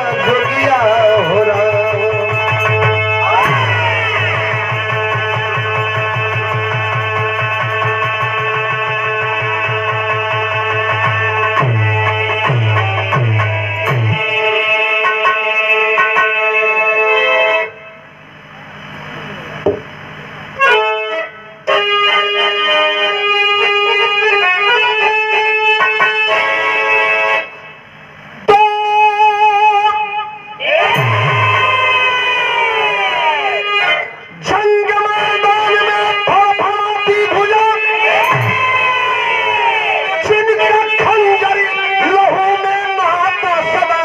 जोगिया हो राम जंग मैदान में फड़फड़ाती भुजा जिनका खंजर लहू में नहाता सदा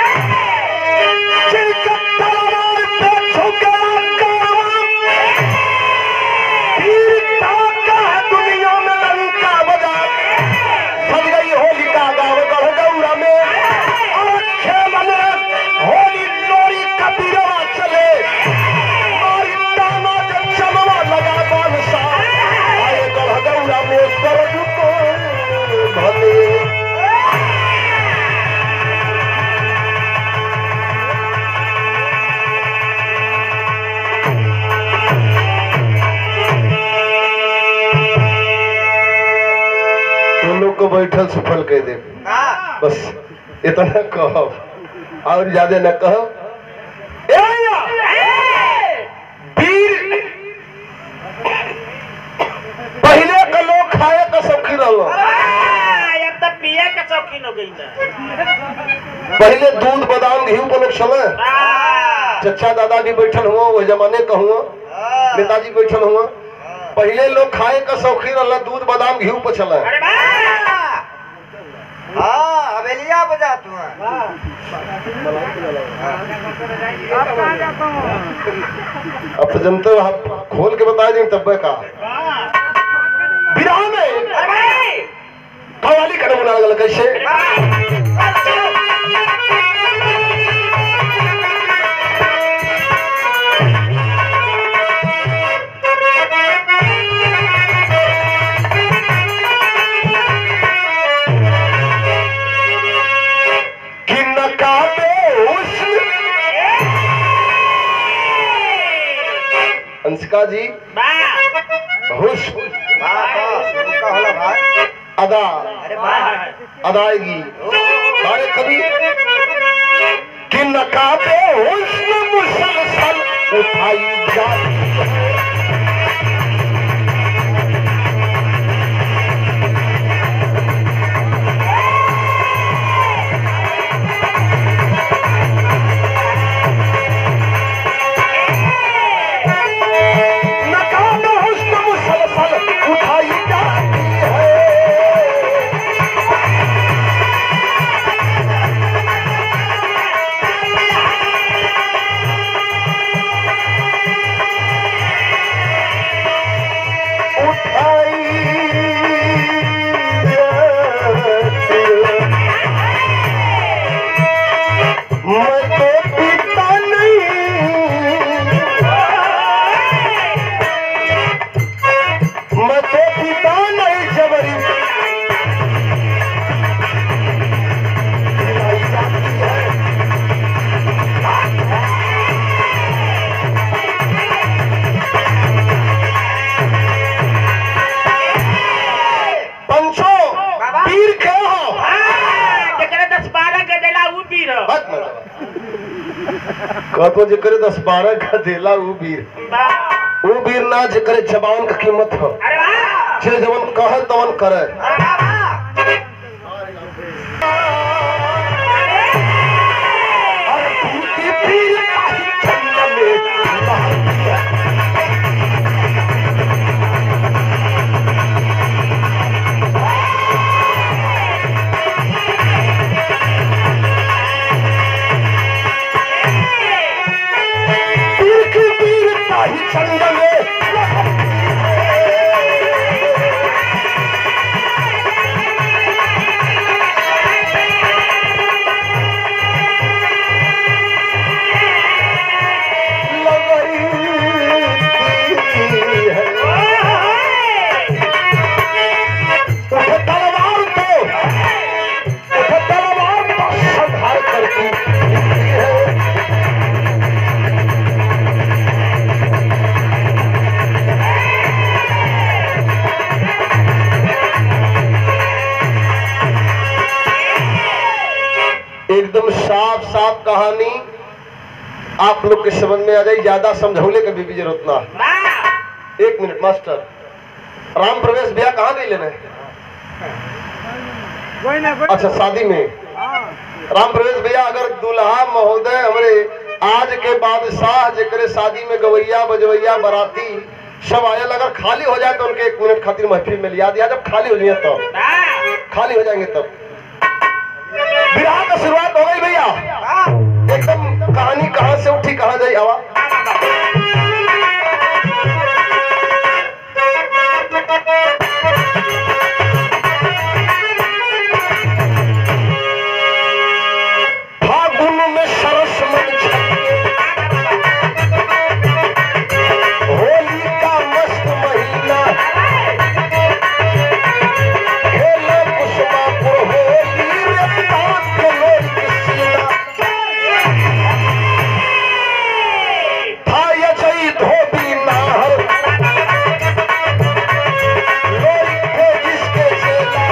जिनका तलवार पे झुका कारवां वीरता का है दुनिया में लंका बजा सज गई होलिका गाँव गढ़ गौरा में और खेलन होली लोरी कबीरवा चले और ताना जब चलवा लगा बादशा आए गढ़ गौरा में स्वर्ग को भले तुम लोग को बैठल सफल कह दे बस इतना कहो और ज्यादा न कहो ए भैया, वीर पहले के लोग खाए का शौकीन रहो अब तो पिए के शौकीन हो गई ना पहले दूध बादाम घी पर लोग चले चचा दादाजी बैठल हुआ वो जमाने का हुआ नेताजी बैठल हुआ पहले लोग खाए का शौकीन रहा दूध बादाम घी पर चले अरे वाह हाँ हवेलिया बजा तू अब तो जनते हो आप खोल के बता दें तब का विराह में अरे भाई कवाली का नमूना लगल कैसे कि नकाबे हुस्न अंशिका जी हुस्न का होला भाई अदा अरे भाई अदायगी हमारे कवि कि नकाबे हुस्न मुसलसल उठाई जाती है नकाबे हुस्न मुसलसल उठाई जाती है उठाई जाती है। मैं तो पीता नहीं मैं तो पीता नहीं जबरी पिलाई जाती है। पंचो पीर के हो जकरे दस बारह गदेला उ पी रहो बात मतलब कहतो जे करे दस बारह का देला ऊ वीर वाह ऊ वीर ना जे करे जबान का कीमत हो अरे वाह जे जवन कहे तवन करे अरे वाह अरे पीर की पीर काहे चन्न में बहती है। पीर की पीर काहे चन्न में बहती है। साफ कहानी आप लोग के समझ में आ जाए ज्यादा समझौले के भी जरूरत ना है। वाह एक मिनट मास्टर राम प्रवेश ब्याह कहाँ गई लेने अच्छा शादी में राम प्रवेश भैया अगर दुल्हा महोदय हमरे आज के बादशाह जेकरे शादी में गवैया बजवैया बराती सब आयल अगर खाली हो जाए तो उनके एक मिनट खातिर महफिल में लिया दिया जब खाली हो जाए तब वाह खाली हो जाएंगे तब विवाह का शुरुआत हो गई भैया एकदम कहानी कहाँ से उठी कहाँ जाई हवा फागुन में सरस मन छलके होली का मस्त महीना खेले कुसुमापुर होली रे बात के लोरी के सीना था ये जई धोबी नाहर लोरी थे जिसके चेला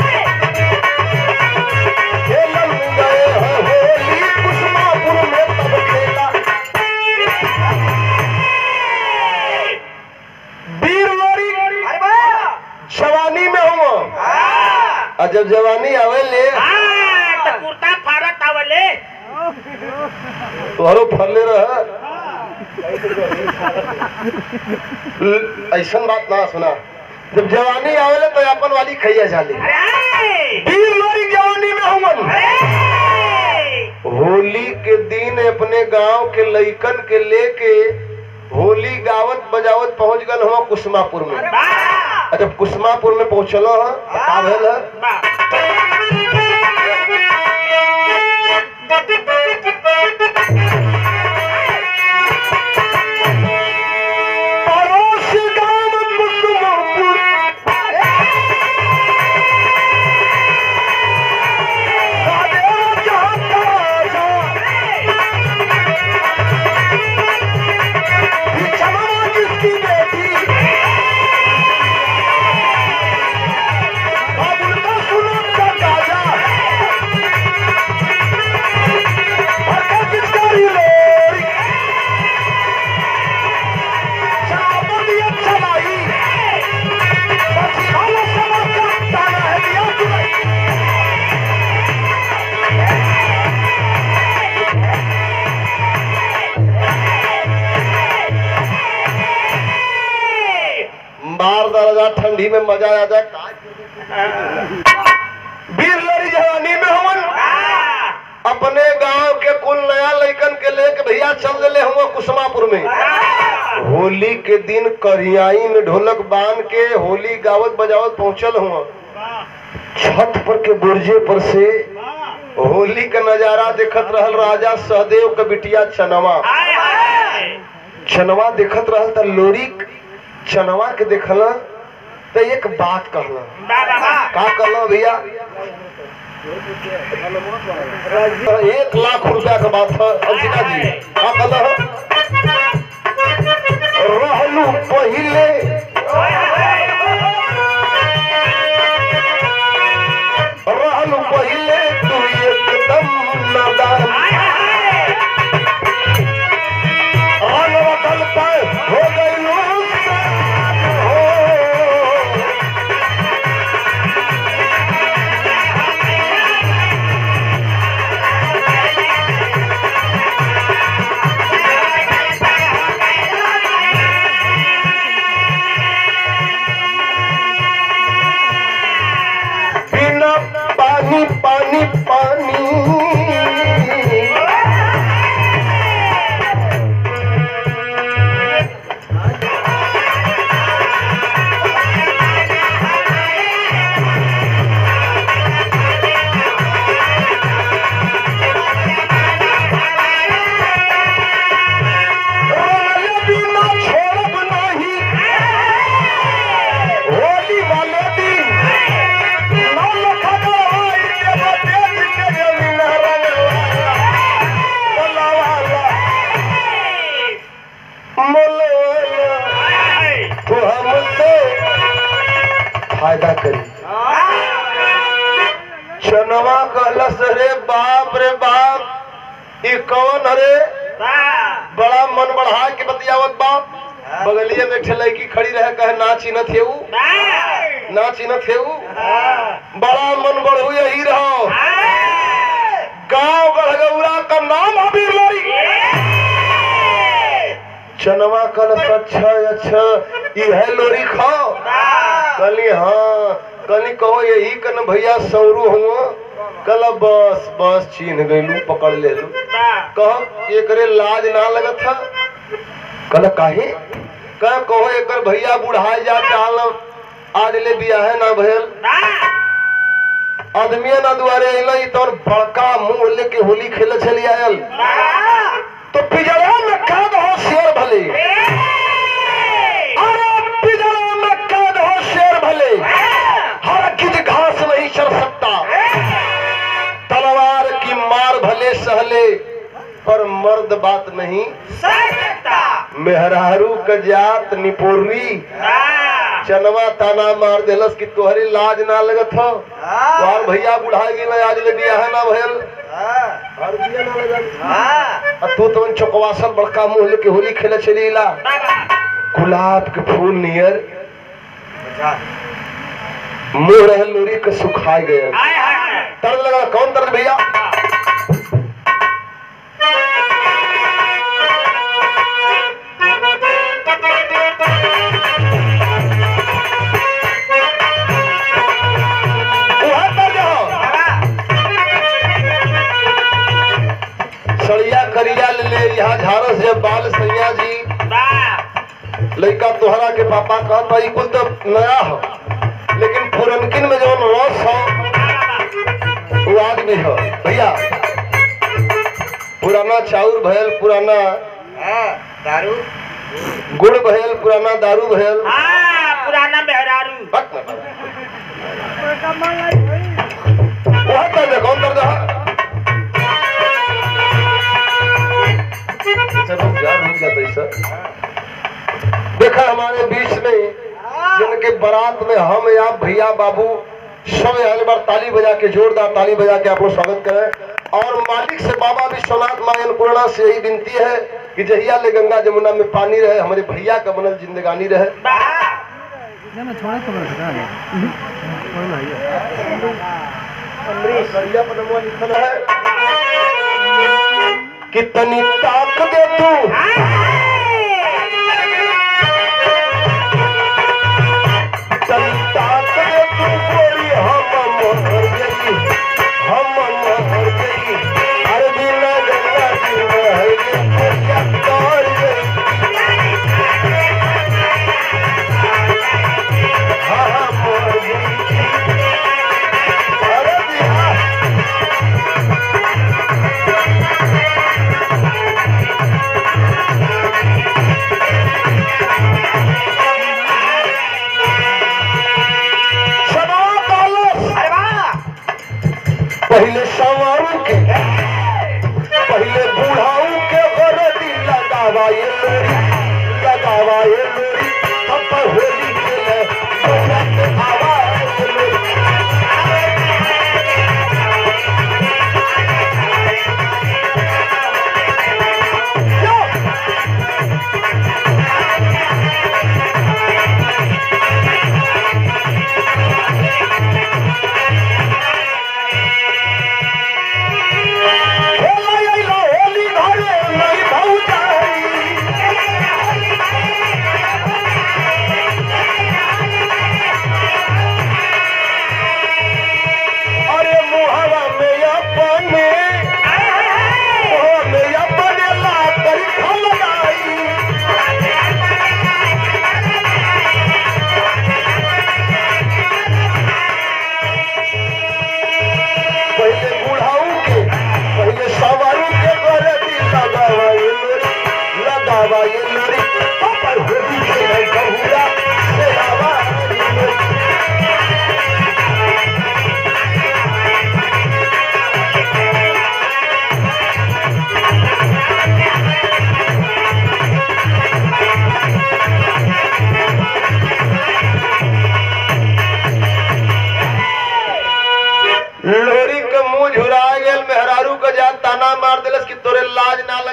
खेलन गए हैं होली कुसुमापुर में तब खेला वीर लोरी अरे वाह जवानी में हुआ हाँ और जब जवानी आवेले हाँ, तो कुर्ता फाड़त आवले तोहरो फरले रह ऐसन बात ना सुना जब जवानी आवेले तो अपन वाली खैया जाली अरे वीर लोरी जवानी में हुमन अरे होली के दिन अपने गांव के लइकन के लेके होली गावत बजावत पहुंच गल हम कुसमापुर में वाह और जब कुसमापुर में पहुंचल ह का भेल ह? वाह पड़ोस गांव कुसुमपुर राधेवा जहाँ का राजा, बिछमवा जिसकी बेटी, बाबुल का सुनत का गाजा, भरके पिचकारी लोरी, शराबतिया चलाई, बची वाला समझ का ताना है दिया तुझे। मार दरजा ठंडी में मजा आ जाए वीर लड़ी जवानी में हमन वाह अपने गांव के कुल नया लइकन के लेके भैया चल दिले हुआ कुसमापुर में होली के दिन करियाई में ढोलक बांध के होली गावत बजावत पहुंचल हुआ छत पर के बुर्जे पर से होली का नजारा देखत रहल राजा सहदेव के बिटिया चनवा हाय हाय चनवा देखत रहल त लोरी चनवा के देखला त एक बात कहला वाह वाह वाह का कहला भैया एक लाख रुपया का बात है अंशिका जी का कहला रहलू पहिले रहलू पहिले तू एकदम नादान रंग बदल पर हो गई हो बिना पानी पानी पानी रोले बिना छोड़ब नहीं होली वाले दिन नौ लखा गवाई देव देश के जमीन रंगवाला बोलावाला मोलवाला तो हमसे फायदा करी चनवा कहलस रे बाप रे बाप ई कौन हरे बा बड़ा मन बढ़ा के बतियावत बाप बगलिए में एक ठे लड़की खड़ी रहे कहे ना चिन्हत हे ऊ बा ना चिन्हत हे ऊ हाँ बड़ा मन बढ़ू यही रहो हाँ गांव गढ़गौरा का नाम अबीर लोरी चनवा कल अच्छा अच्छा ई है लोरी खाओ कली हाँ कली कहो यही कन भैया सौरू हुआ कल बस बस चिन्ह गईलू पकड़ ले लू बा कह एकरे लाज ना लगत था कल काहे कह कहो एकर भैया बुढ़ाई जा चाल आज ले बियाह ना भयल बा आदमिया ना दुआरे अइल तोर बड़का मुंह लेके होली खेले चली आयल बा तो पिजड़ा में कैद हो शेर भले अरे पिजड़ा में कैद हो शेर भले हर किज घास नहीं चल सकता तलवार की मार भले सहले पर मर्द बात नहीं सकता मेहरारू का जात निपोरी बा चनवा ताना मार देलस कि तोहरी लाज ना लगत हो तोहर भैया बुढ़ा गेल आज ले बियाह ना भयल और बियाह ना लगल आ तू तो चौकवासल बड़का मुंह लेके होली खेले चली ला गुलाब के फूल नियर मुंह रहे लोरी के सुखाई गए हाय हाय हाय दर्द लगा कौन दर्द भैया वहाँ दर्द हो सड़िया करिया ले ले यहाँ झारस जब बाल सैया जी बा लड़का तोहरा के पापा कहत बा ई कुल तो नया हो लेकिन पुरनकिन में जौन रस हो वो आज भी हो भैया पुराना चाउर भयल पुराना दारू गुड़ भयल पुराना दारू भयल हाँ पुराना मेहरारू हट ना वहाँ दर्द है कौन दर्द है चलो यार हो गया तो ऐसा देखा हमारे बीच में जिनके बारात में हम या भैया बाबू सब एक बार ताली बजा के जोरदार ताली बजा के आप लोग स्वागत करें और मालिक से बाबा विश्वनाथ माँ अन्नपूर्णा से यही विनती है कि जहिया ले गंगा जमुना में पानी रहे हमारे भैया का बनल जिंदगानी रहे बा सरिया पर नमवा लिखल है कि तनी ताक दे तू तनी ताक दे तू गोरी हम मोहर गई हम मोहर गई अरे बिना गंगा जी महले कोरिया तोड़ गई हाँ हाँ मोहर गई अरे बिहार सदा बालस अरे वाह पहले सवारू के पहले बूढ़ाऊ के गरदी लगावा ये लोरी लगावा ये लोरी तब पर होली खेले गोरा के आवा ये लोरी खेला आइला होली घरे नहीं भौजाई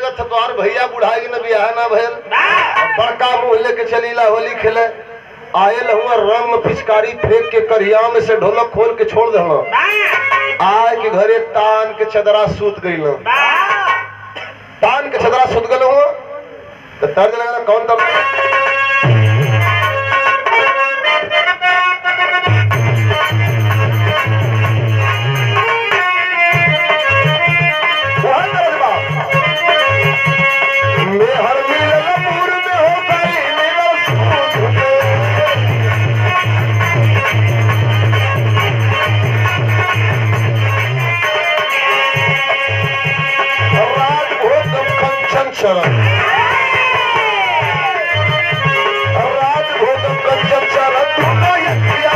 थे तोहार भैया बुढ़ाई न बियाह ना भइल बड़का मुंह लेके चलीला होली खेले आयल हुआ रंग में पिचकारी फेंक के करिया में से ढोलक खोल के छोड़ दे आए के घरे तान के चदरा सूत गई तान के चदरा सूत गल हुआ तो तर्ज लगा कौन तब वही तर्ज बा। मैं हर मिलन पूर में हो गई मेरा सूत में। राज भोग कंचन चरण राज भोग कंचन चरण दोनों यज्ञ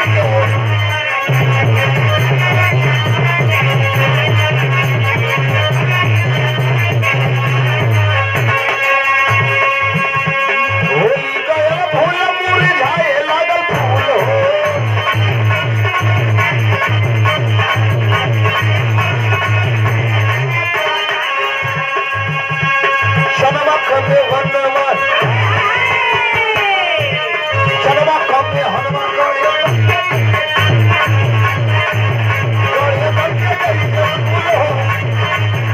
होली गया फूल मुरझाए लागल फूल हो शनमा खंडे वनमा शनमा खंडे हनुमान गौड़िया गौड़िया बनके गई के फूल हो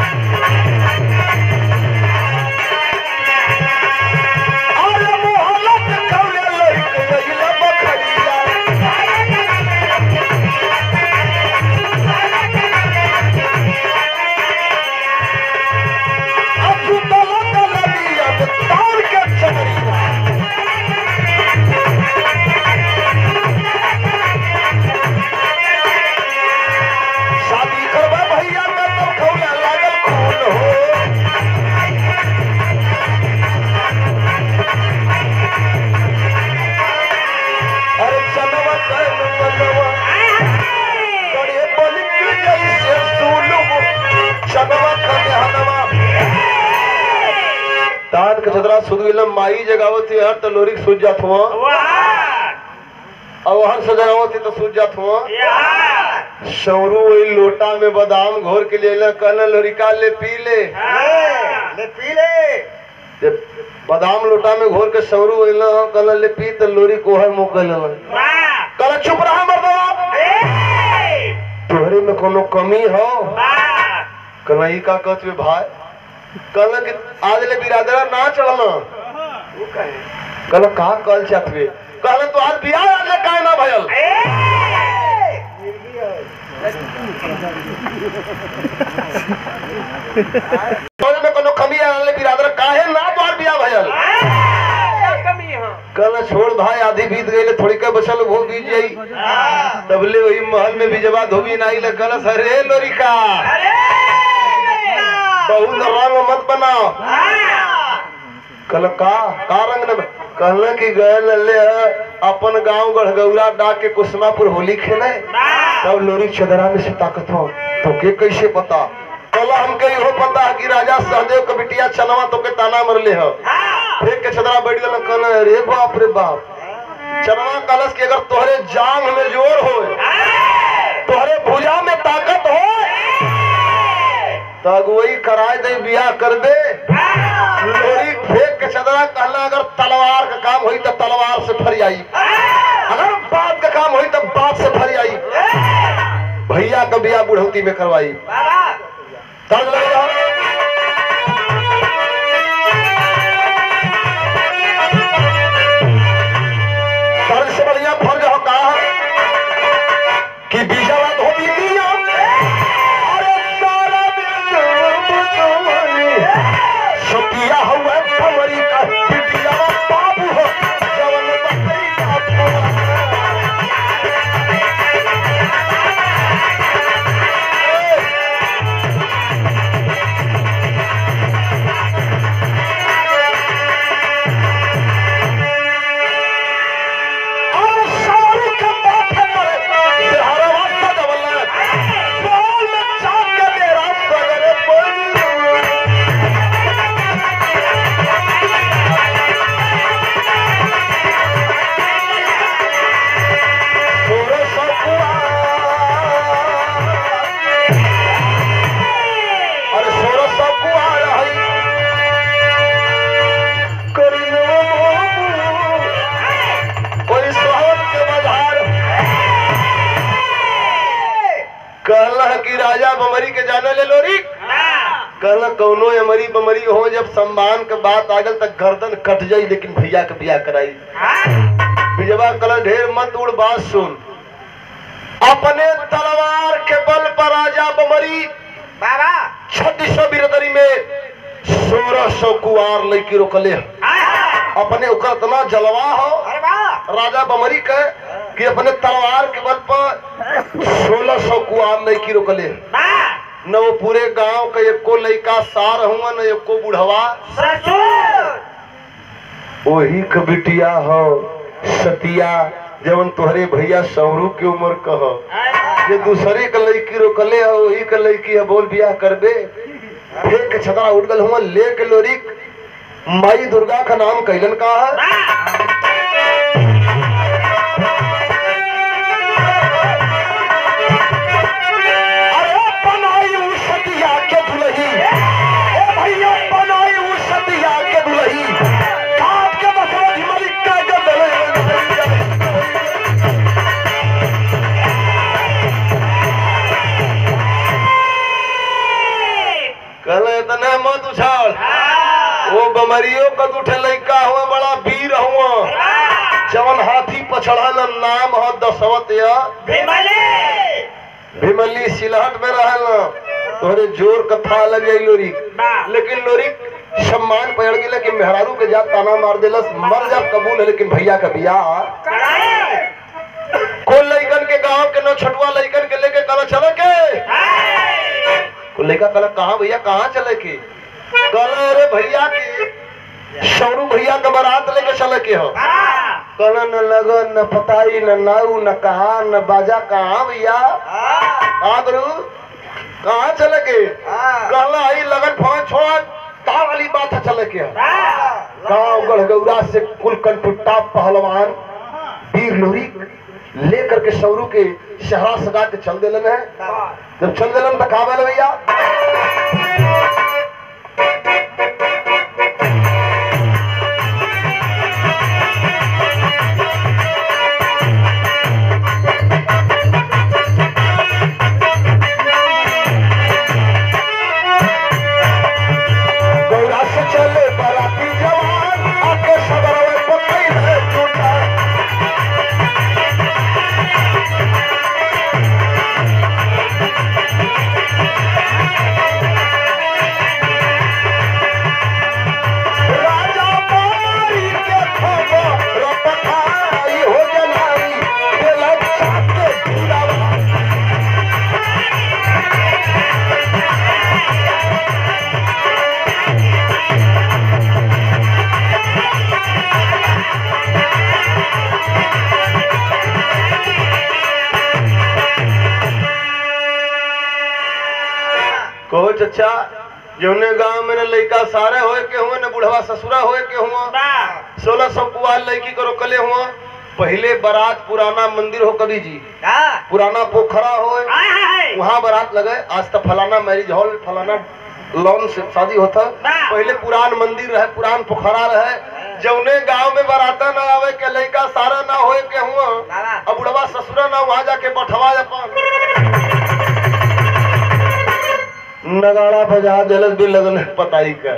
अरे मोहलत कौले लड़के गईला बखरिया अब सुतला तलबिया में तार के चमड़िया शादी करवा भैया का तो खौला लागल खून हो अरे चनवा कर मनवा बड़े बलिक जैसे सुलुम चनवा कर हनवा तान के छतरा सुध गेलम माई जगावती हर त लोरी सूझ जात हुआ और हर सजावती तो सूझ जात हुआ सौरू वही लोटा में बादाम घोर के लिए कहना लोरिका ले पी ले ले पी ले जब बादाम लोटा में घोर के सौरू वही कहना ले पी तो लोरी को है मुँह कर कहला चुप रहा मर्दवा तोहरे में कोनो कमी हो कहला ई का कहत बे भाई कहला कि आज ले बिरादरा ना चलना कहला का कल चाहत बे कहला तो आज बियाह आज ले काहे ना भयल तोहरे में कोनो कमी आज ले बिरादरा काहे ना तोहार बियाह भयल कहला छोड़ भाई आधी बीत गई थोड़ी के बचल वो बीत जाई तबले वही महल में बिजवा धोबी नाही ले कहला अरे लोरिका बहुत रंग मत बनाओ कहल का का रंग न कहल कि गए ले अपन गांव गढ़गौरा डाक के कुसमापुर होली खेले तब लोरी चदरा में से ताकत हो तो के कैसे पता कहला हमके इहो पता है कि राजा सहदेव के बिटिया चनवा तो के ताना मरले हो फेंक के चदरा बैठ गल कहल अरे बाप रे बाप चनवा कलश के अगर तोहरे जांग में जोर हो तोहरे भुजा में ताकत हो तो अगुवई कराए दे बियाह कर दे लोरी फेंक के चदरा कहला अगर तलवार का काम हुई तो तलवार से फरियाई अगर बात का काम हुई तो बात से फरियाई भैया का बियाह बुढ़ौती में करवाई तर्ज लग रहा तर्ज से बढ़िया फर्ज हो कहा कि बीजावा धोबी दिया अरे तारा बिंदु सतिया हुआ भंवरी का बिटिया बाबू हो जवन बकरी का फुआ। और सारी के माथे पर बिहारवा सजवला। बोल में चाक के मेरा सगरे बोल। कहला कौनो अमरी बमरी हो जब सम्मान के बात आ गल त गर्दन कट जाई लेकिन भैया के बियाह कराई बिजवा कला ढेर मत उड़ बात सुन अपने तलवार के बल पर राजा बमरी बाबा छत्तीसो बिरदरी में सोलह सौ कुआर लड़की रोकले अपने ओकर इतना जलवा हो अरे वाह राजा बमरी के कि अपने तलवार के बल पर सोलह सौ कुआर लड़की रोकले न वो पूरे गांव का एको लड़का सार हुआ न एको बुढ़वा वही क बिटिया हो सतिया जवन तोहरे भैया सौरू के उम्र कह जे दूसरे के लड़की रोकले हो वही के लड़की है बोल बियाह करबे फेंक के छतरा उठ गल हुआ ले के लोरिक माई दुर्गा का नाम कैलन का है अरे बनाई उ सतिया के दुलही ए भैया बनाई उ सतिया के दुलही काट के बसवा मलिक का के कहले इतने मत उछाल वो बमरियो कद उठे लइका हुआ बड़ा वीर हुआ जवन हाथी पछड़ल नाम हो दसवत या भीमली सिलहट में रहल तोहरे जोर कथा लग जाई लोरी लेकिन लोरी सम्मान पड़ गेल कि मेहरारू के जात ताना मार देलस मर जा कबूल है लेकिन भैया का बियाह कोई लइकन के गांव के न छटुआ लइकन के लेके कल चले के कोई लइका कल कहाँ भैया कहाँ चले के कल अरे भैया के सौरू भैया का बारात लेके चले के हो कल न लगन न पताई न नाऊ न कहा न बाजा कहाँ भैया हाँ गुरु कहाँ चले के कहला आई लगन फोन छोड़ कहाँ वाली बात है चले के गांव गढ़गौरा से कुल कंटुट्टा पहलवान वीर लोरी लेकर के सौरू के शहरा सजा के चल दिलन है जब चल दिलन तो कहा बोले भैया गौरा से चले बराती जवान आके सबरवे पतई है टूटा राजा मारी के खबर रपठाई हो जनाई दिलक छाते गिरावा कहो चचा जौने गांव में न लइका सारे होए के हुए न बुढ़वा ससुरा होए के हुआ सोलह सौ कुआर लड़की को रोकले हुआ पहले बारात पुराना मंदिर हो कभी जी पुराना पोखरा हो वहाँ बारात लगे आज तक फलाना मैरिज हॉल फलाना लॉन से शादी होता पहले पुरान मंदिर रहे पुरान पोखरा रहे जौने गांव में बाराता ना आवे के लड़का सारा ना होए के हुआ अब बुढ़वा ससुरा ना वहाँ जाके बैठवा अपन नगाड़ा बजा दिलस भी लगन पताई का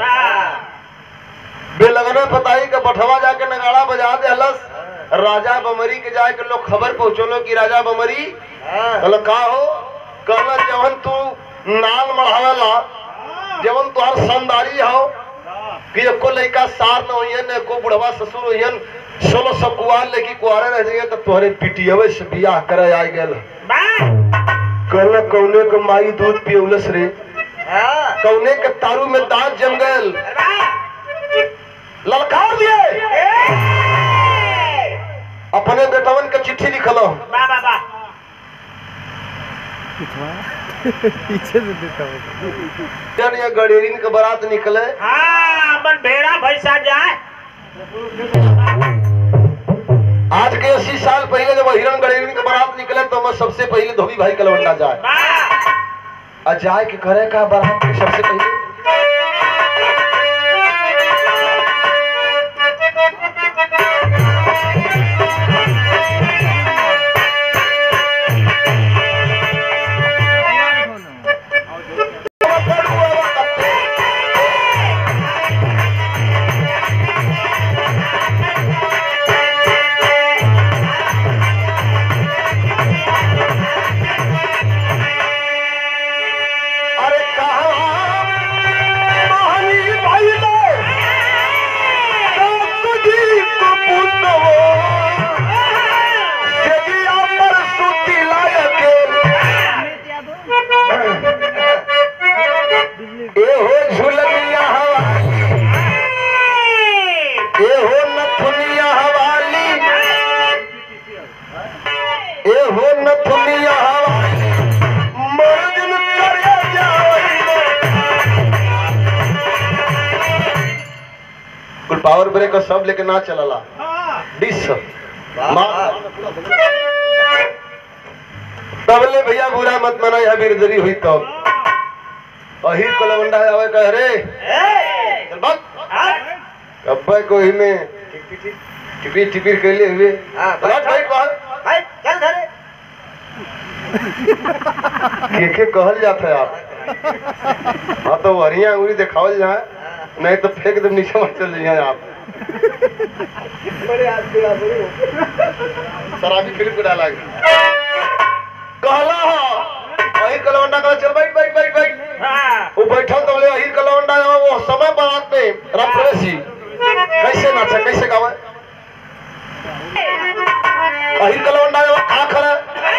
बेलगना पताई का बठवा जाके नगाड़ा बजा देलस राजा बमरी के जाए के लोग खबर पहुंचलो कि राजा बमरी कहल का हो कहला जवन तू नाल मढ़ावेला जवन तुहार संदारी हो कि एको लइका सार न होइहन एको बुढ़वा ससुर होइहन सोलह सौ कुआर लेके कुआरे रह जाइए तो तोहरे पिटियवे से बियाह करे आ गेल कहला कौने के माई दूध पियौलस रे कौने के तारू में दांत जम गयल ललकार दिए अपने बेटवन के चिट्ठी लिखलो पीछे से देता हूँ जन ये गडेरिन के बारात निकले भेड़ा भैंसा जाए आज के अस्सी साल पहले जब हिरण गडेरिन के बारात निकले तो मैं सबसे पहले धोबी भाई कलवंडा जाए और जाए के करे का बारात के सबसे पहले कुल पावर ब्रेक और सब लेके ना चलला डिस तबले भैया बुरा मत माना यह बिरदरी हुई तब अहिर को लवंडा है आवे कह रे चल बक अब्बा को ही में टिपी टिपी के लिए हुए हाँ, बैठ बैठ बाहर भाई चल घरे के के कहल जात है आप हाँ तो वरिया अंगुरी दिखावल जाए नहीं तो फेंक दे नीचे मत चल जाइए आप बड़े आदमी आ बड़े शराबी फिल्म को डाला कहला हा अहिर कलवंडा कहा चल बैठ बैठ बैठ बैठ हाँ वो बैठल तो बोले अहिर कलवंडा वो समय बारात में रप्रवेश जी कैसे नाचा कैसे गावे अहिर कलवंडा का खड़ा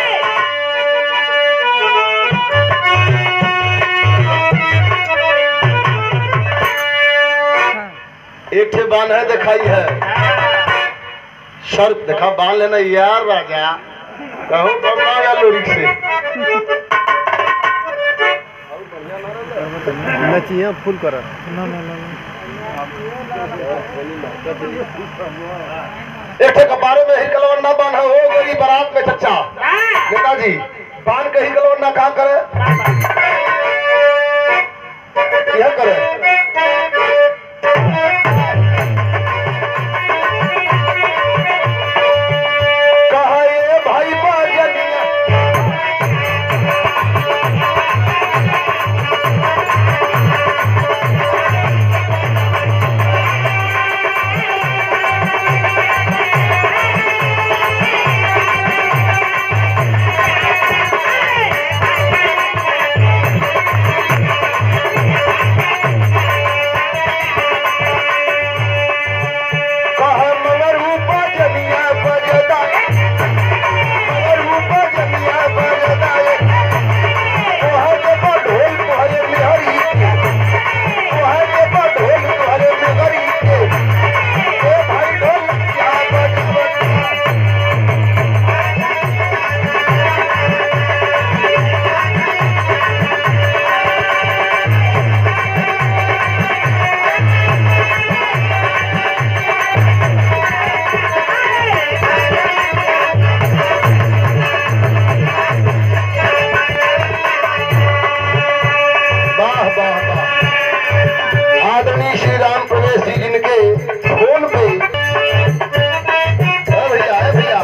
एक ठे बान है दिखाई है शर्त देखा बांध लेना यार राजा कहूँ कब ना या लोरी से नचिए फुल कर ना ना ना एक ठे कपारे में ही कलवन्ना बांध हो गई बारात में चच्चा नेताजी बांध के ही कलवन्ना कहाँ करे यह करे कहा ये भाई बाजनिया कहा मगर ऊपर जनिया बजदा मगर ऊपर जनिया बजदा तोहर के पर ढोल तोहरे मेहरी के तोहर के पर ढोल तोहरे मेहरी के ए भाई ढोल क्या बजावत वाह वाह वाह आदरणीय श्री राम प्रवेश जी जिनके फोन पे ए भैया ए भैया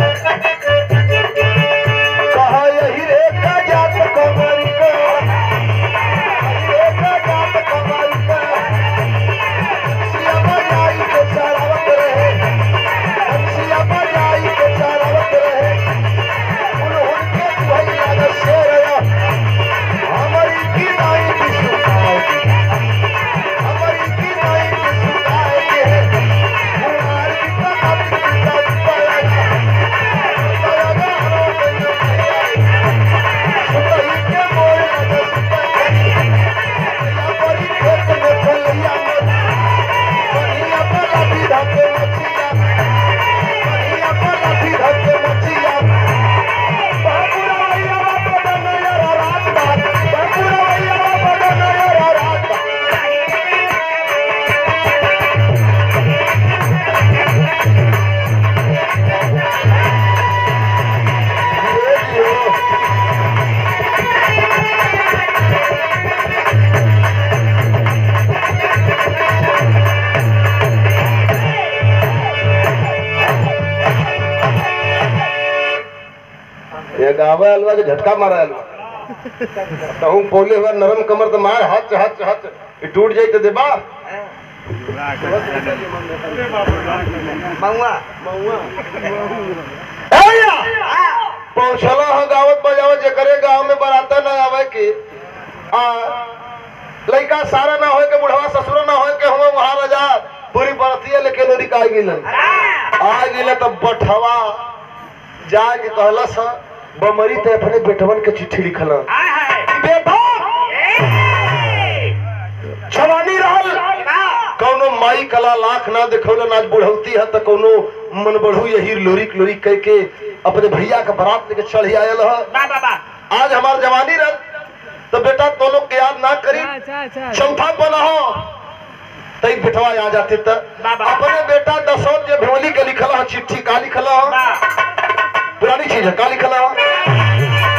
कहा यही रे का जात कमर का यही रे का जात कमर का सिया बजाई के चरावत रहे सिया बजाई के चरावत रहे उन्होंने के भैया का शेर हमारी की नाई की सुनाई हमारी की नाई की सुनाई है हमारी की ताकत की ताकत पाया पाया ना हरो बनो सुताई के मोर लगा सुताई या परी खेत में फलिया मत बढ़िया पला भी धके मचिया बढ़िया पला भी धके मचिया बाबूरा भैया बाबा नया रात बात बाबूरा भैया बाबा नया रात बात ये गावे अलवा के झटका मारा अलवा कहूँ बोले हुआ नरम कमर तो मार हाथ हाथ हाथ ये टूट जाए तो देबा महुआ ए भैया पहुंचला हो गावत बजावत जे करे गांव में बराता ना आवे के आ लइका सारा ना होए के बुढ़वा ससुर ना होए के हम वहां रजा पूरी बरतिया लेके लोरी का गिलन आ गिले तब बठवा जाके कहलस बमरी ते अपने बेटवन के चिट्ठी लिखल बेटा जवानी रहल कौनो माई कला लाख ना देखौलन आज बुढ़ौती है तो कौनो मन बढ़ू यही लोरी लोरी कह के अपने भैया के बारात लेके चढ़ आयल है आज हमार जवानी रह तो बेटा तो लोग के याद ना करी अच्छा अच्छा चौथा पना हो तई बेटवा आ जाते त बाबा। अपने बेटा दशरथ के भेवली के लिखल ह चिट्ठी का लिखल ह बा पुरानी चीज है का लिखल ह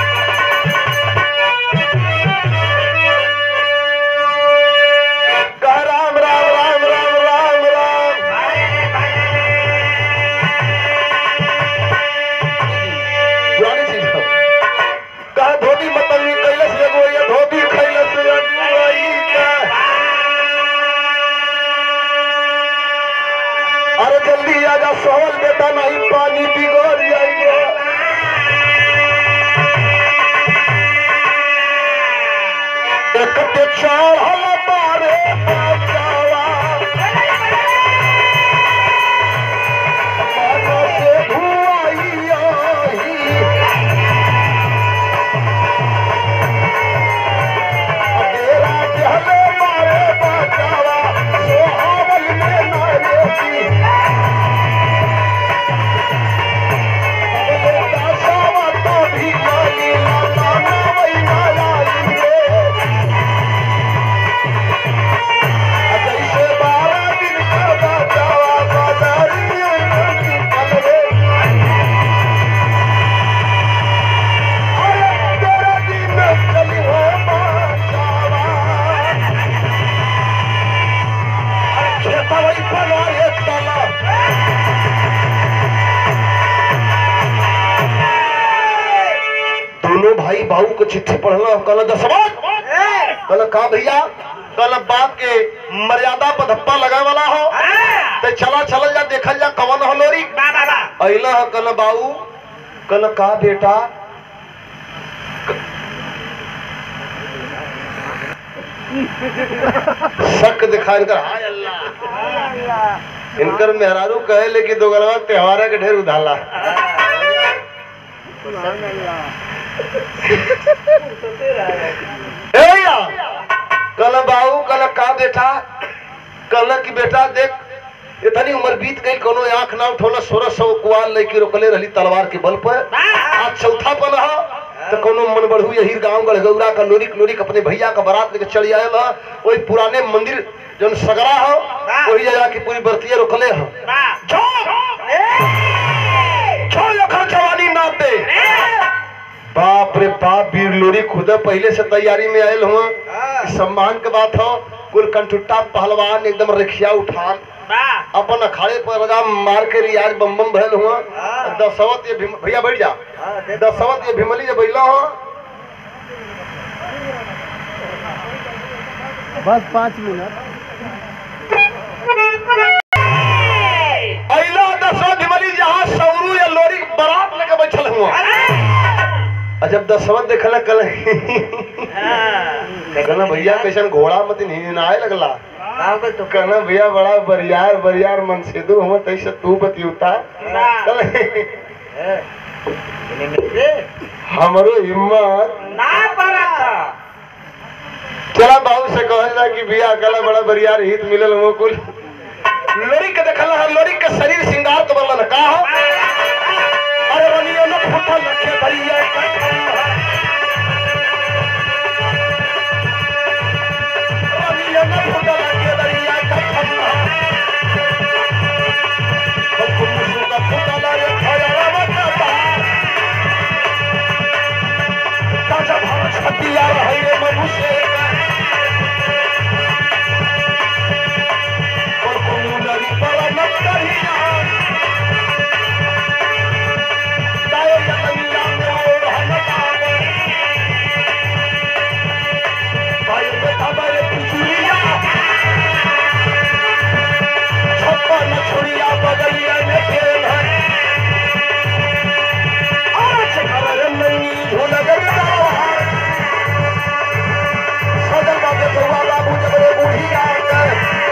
कह राम राम राम राम राम राम पुरानी चीज है कह धोबी मतंगी कैलस एगो ये धोबी खैलस अगुआई का अरे जल्दी आजा सोहल बेटा नहीं पानी बिगड़ जाएगा एकटे चढ़ल बारे बचावा मन से धुआई आही डेरा जहले मारे बचावा सोहावल में नारे की अबले दासावा तो भी माली लाला नावई नालाई रे जैसे बारह दिन का बचावा बाजारी निकल रे अरे तेरा दिन चली हो बचावा अरे खेता वही बना ये ताला दोनों भाई बाबू को चिट्ठी पढ़ना कल दसवा कल का भैया कल बाप के मर्यादा पर धप्पा लगे वाला हो ते चला चल जा देखल जा कवन हो लोरी बा बा बा अइला ह कल बाबू कल का बेटा शक दिखाई कर हाय अल्लाह इनकर मेहरारू कहे लेकिन दो गलवा त्योहार के ढेर उधाला ए भैया कल बाबू कल का बेटा कल की बेटा देख इतनी उम्र बीत गई कोनो आंख ना उठोला सोलह सौ कुआर लेके रोकले रहली तलवार के बल पर आज चौथा पल रहा तो कोनो मन बढ़ू यही गांव गढ़गौरा का लोरिक लोरिक अपने भैया का बारात लेके चली आयल ह वही पुराने मंदिर जौन सगरा हो वही जगह की पूरी बरतिया रोकले हो बा छोड़ अखर जवानी नाप दे बाप रे बाप वीर लोरी खुद पहले से तैयारी में आयल हुआ इस सम्मान के बात हो कुल कंठुट्टा पहलवान एकदम रखिया उठान बा अपन अखाड़े पर रजा मार के रियाज बम बम भयल हुआ दसवत ये भीम- भैया बैठ जा दसवत ये भीमली जब बैला हो बस पाँच मिनट अइला दसवत भीमली जहाँ सौरू या लोरी बारात लेके बैठल हुआ आ जब दसवत देखल कल कहना भैया कैसन घोड़ा मत नहीं आए लगला तो कहना भैया बड़ा बरियार बरियार मन से दू हम तैसे तू बतियुता कल हमरो हिम्मत ना पड़ा चला बाबू से कहल जा कि भैया कल बड़ा बरियार हित मिलल हो कुल लोरी के देखल है लोरी के शरीर श्रृंगार तो बनल का हो अरे रनियो न फुटल रखे बरिया का खम्भा। रनियो न फुटल रखे बरिया का खम्भा। बल्कु मुसु का फुटल रे खयरा बकता। ताजा भाव छतिया रहे रे मनुष्य का। बल्कु मुंडरी पर न कहिया। दायो जतनिया में और हनकावे। भाई बेटा बारे पिछुड़िया। छप्पन छुड़िया बगलिया में खेल है। आज घर नंगी झूलगर दावा। सजल बाबे बउआ बाबू जबरे बूढ़िया के।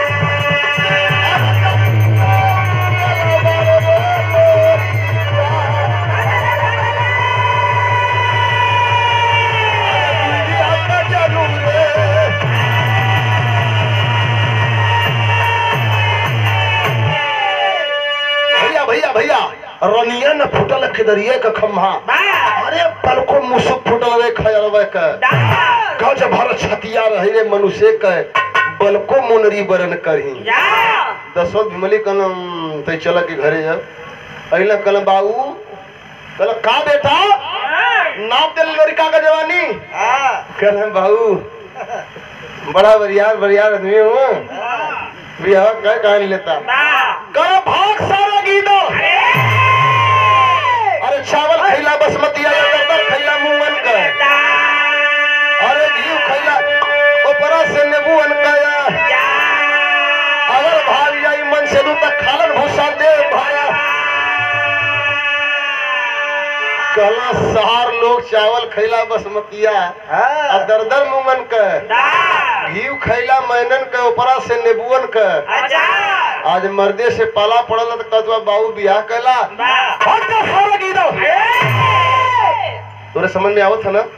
भैया भैया भैया रनिया न फुटल खिदरिए का खम्हा बा अरे पलको मुसुक फुटल रे खयरवे के डॉक्टर गज भर छतिया रहे रे मनुष्य के बलको मुनरी बरन करही जा दसो विमली कलम तै चल के घरे जब अइला कलम बाबू कल का बेटा नाप दिल लड़का का जवानी हाँ कलम बाबू बड़ा बरियार बरियार आदमी हूँ बिहार कह कहा नहीं लेता कर भाग सारा गीदो अरे चावल खैला बसमती या दरदर खैला मूंगन का अरे घी खैला ऊपरा से नींबू अनकाया अगर भाग जाई मन से दू तक खालन भूसा दे भाया कहला सहार लोग चावल खैला बसमतिया हाँ आ दरदर मूंगन का घी खैला मैनन के ऊपरा से नींबूअन का आज मर्दे से पाला पड़ल त कदवा बाबू बियाह कैला भाग जा सारा गीदो तोरे समझ में आवत है ना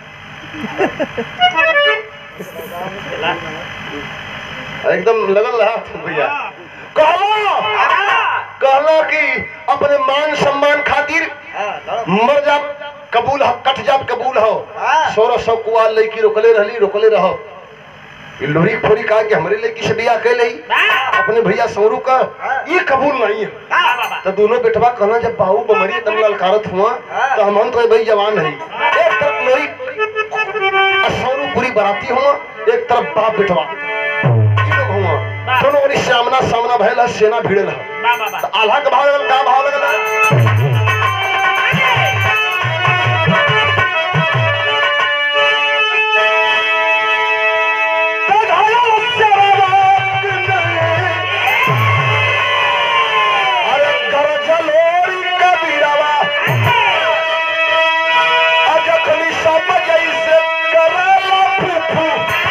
एकदम लगल रहा भैया कहलो कहलो कि अपने मान सम्मान खातिर हाँ दौड़ो। मर जा कबूल हो कट जा कबूल हो हाँ। सोलह सौ कुआर लड़की रोकले रहली रोकले रहो ये लोरी फोरी कहा कि हमारे लड़की से बियाह कैले अपने भैया सौरू का ये कबूल नहीं है तो दोनों बेटवा कहना जब बाहू बमरी तम ललकारत हुआ तो हम तो भाई जवान है एक तरफ लोरी और सौरू पूरी बराती हुआ एक तरफ बाप बेटवा ई लोग हुआ दोनों ओरी सामना सामना भयल है सेना भिड़ल है तो आल्हा के भाव लगल का भाव लगल अरे गरजलोरी कबीरवा अजखनी सब जैसे करेला फूफू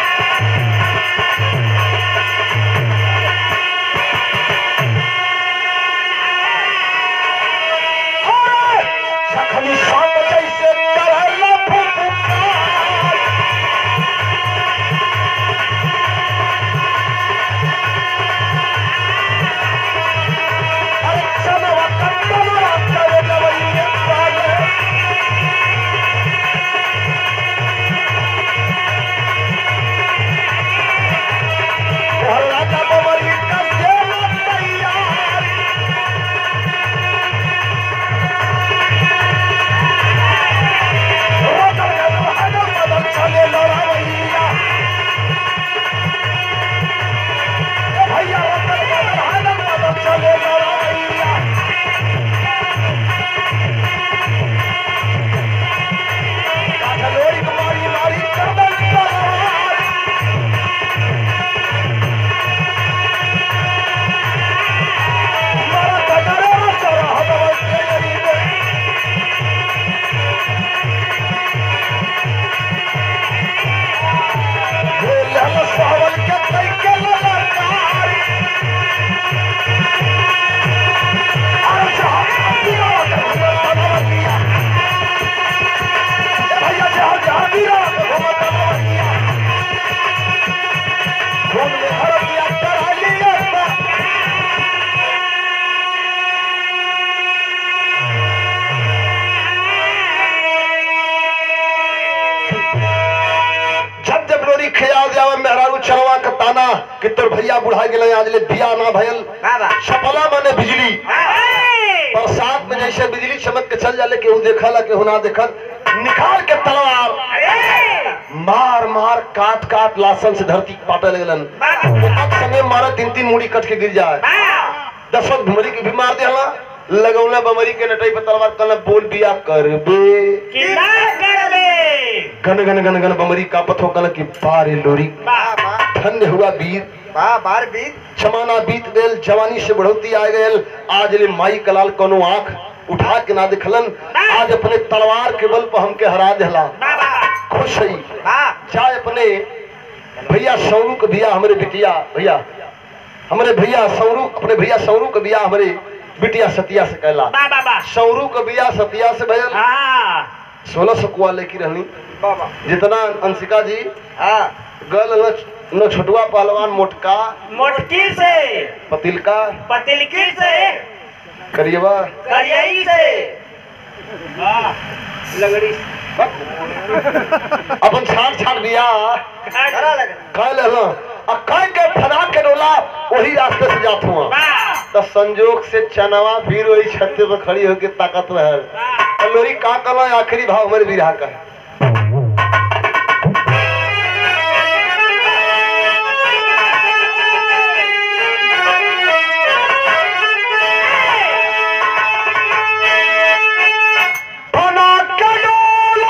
जखनी सब जैसे करेला फूफू अरे चलवा कत्तलवा चले जवैये पाले हल्ला का बमरी का देना तैयार रोकर के बहादुर बदल चले लड़ावैया भैया रोकर के बहादुर बदल चले लड़ावैया काठलोरी कुमारी मारी करदल तलवार मारा कटरे सरा हदवा तेरी दे बोलल सावल के कई के ललकार अरे साहब अतीरा के हमर तलवतिया ए भैया जहां जहां वीरा के हमर तलवतिया घूम ले हरतिया करा लिया जब जब लोरी खियाल जावे मेहरारू चरवा के ताना कि तोर भैया बुढ़ा गेले आज ले बिया ना भयल बाबा छपला माने बिजली बरसात में जैसे बिजली चमक के चल जाले केहू देखला केहू ना देखल निकाल के तलवार मार मार काट काट लासन से धरती पाटे लगलन एक समय मारा तीन तीन मुड़ी कट के गिर जाए दसवत भुमरी के भी मार देला लगौला बमरी के नटई पे तलवार कल बोल बिया करबे गन गन गन गन बमरी का पथो कल की बारे लोरी बाबा धन्य हुआ वीर बा बार बीत जमाना बीत गयल जवानी से बढ़ोती आ गयल आज ले माई कलाल कोनो आंख उठा के ना दिखलन आज अपने तलवार के बल पर हमके हरा देला खुश है बा चाहे अपने भैया सौरू के बिया हमारे बिटिया भैया हमारे भैया सौरू अपने भैया सौरू के बिया हमारे बिटिया सतिया से कहला सौरू के बिया सतिया से भयल सोलह सौ कुआ लेके रहनी बाबा जितना अंशिका जी हाँ गल न, न छोटुआ पहलवान मोटका मोटकी से पतिलका पतिलकी से करियवा करियाई से लगड़ी अपन छाट छाट बिया खरा लग कह ले आ कह के फना के डोला वही रास्ते से जात हुआ वाह तो संजोग से चनवा फिर वही छत्ते पर खड़ी होके ताकत रहे वाह लोरी का कला आखिरी भाव हमारे बिरहा का है फना के डोला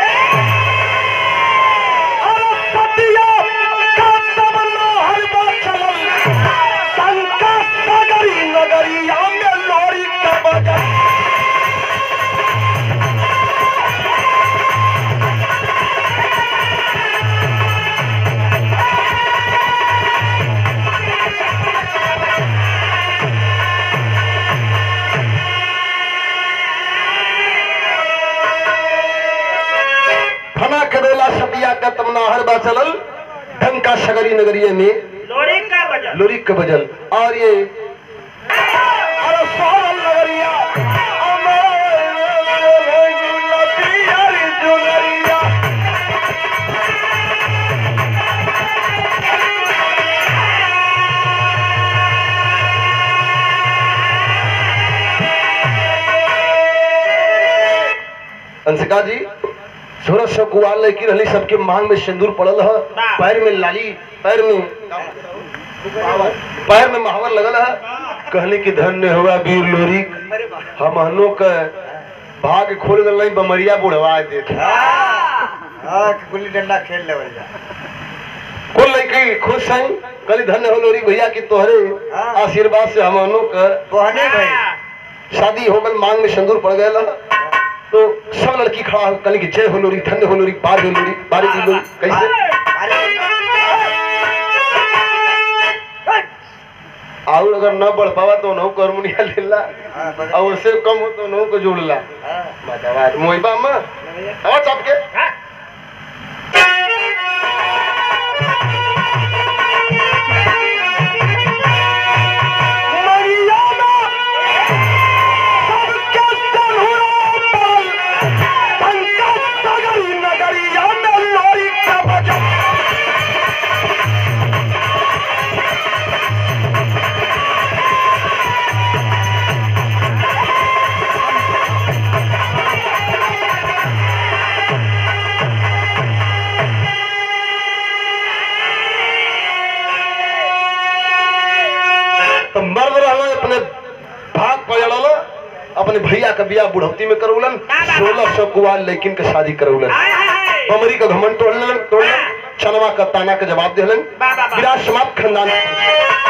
अरे सतिया का तब लोहर बा चलल शंका सगरी नगरिया में लोरी का बजल फना करेला सतिया का तमनाहर बा चलल ढंका सगरी नगरिये में लोरी का बजल लोरी के बजल और ये अरे सोहल नगरिया अंशिका जी सूरज से कुआर लड़की रहली सबके मांग में सिंदूर पड़ल है पैर में लाली पैर में पैर में महावर लगल है कहने की धन्य हुआ वीर लोरी हमहनो के भाग खोल गल नहीं बमरिया बुढ़वा देत हाँ कि गुल्ली डंडा खेल ले भैया कुल लड़की खुश हैं कली धन्य हो लोरी भैया की तोहरे आशीर्वाद से हमहनो के बहने भाई शादी हो गल मांग में सिंदूर पड़ गया तो सब लड़की खड़ा हो कल की जय हो लोरी धन्य हो लोरी बार हो लोरी बारी दी लोरी कैसे और अगर न बढ़ पावा तो नौ करमुनिया लेला और उससे कम हो तो नौ को जोड़ला बतावा मोहिबा अम्मा और चाप के हाँ तो मर्द रहला अपने भाग पजड़ल अपने भैया के बियाह बुढ़ौती में करौलन सोलह सौ कुआर लेकिन के शादी करौलन हाय हाय हाय बमरी का घमंड तोड़लन तोड़लन चनवा का ताना के जवाब देलन वाह, वाह, वाह। विराट समाप्त खानदान